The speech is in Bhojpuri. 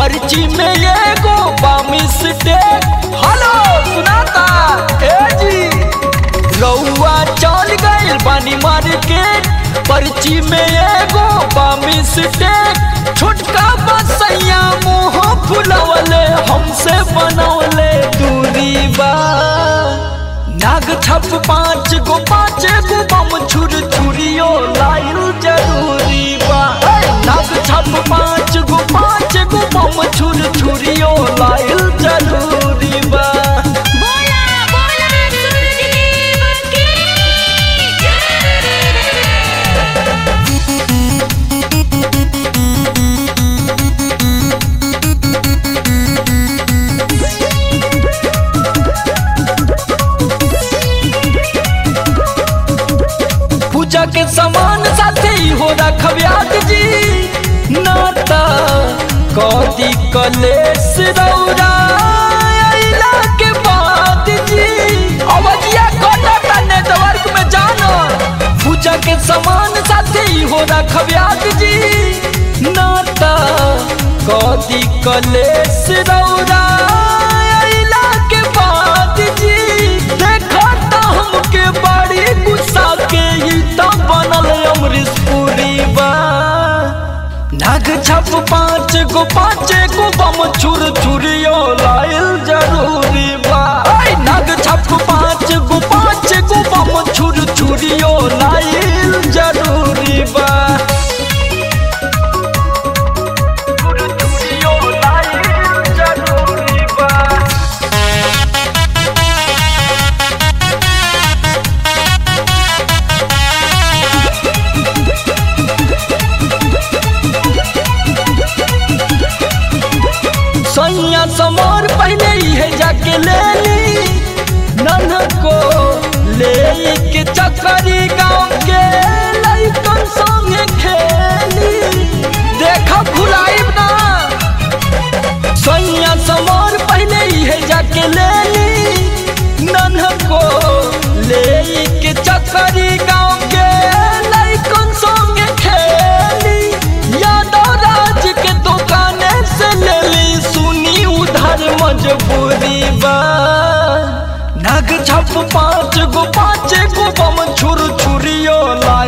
पर्ची में एगो बामिस टेक हेलो सुनाता ए जी रउआ चल गइल बानी मार्केट पर्ची में एगो बामिस टेक छोटका बसैया मुंह फुलवले हमसे बनवले दूरी बा नाग छप पाँच गो पाँच गो बम छुर छुरियो लाइल जरूरी बा नाग छप पाँच गो पाँच गो बम छुर छुरियो लाइल जरूरी बा बोला बोला सूरज देव की पूजा के सामान साथे ही हो रखब्यात जी नाता कदी कलेश रौरा अइला के बाद जी अवजिया कटा नेटवर्क में जाना पूजा के सामान साथे ही हो रखब्यात जी नाता कदी कलेश रौरा अइला के बाद जी देखा ता हमके बड़ी गुस्सा के ही तो बनल अमरीश पुरी बा नाग छप पाँच गो पाँच गो बम छुर छुरियो लाइल जरूरी बा ऐ नाग छप पाँच गो पाँच गो बम छुर छुरियो लाइल जरूरी बा छुर छुरियो लाइल जरूरी बा सैया समर पहले ही है जाके ले ली नन को ले के चक्करी गाँव के लइकन संगे खेली देखा भुलाइब ना सैया समर पहले ही है जाके ले ली नन को ले के चक्करी गाँव के लइकन संगे खेली यादव राज के दुकाने से ले ली सुनी उधर मजबूरी बा नग छप पाँच गो पाँच गो बम छुर छुरियो ला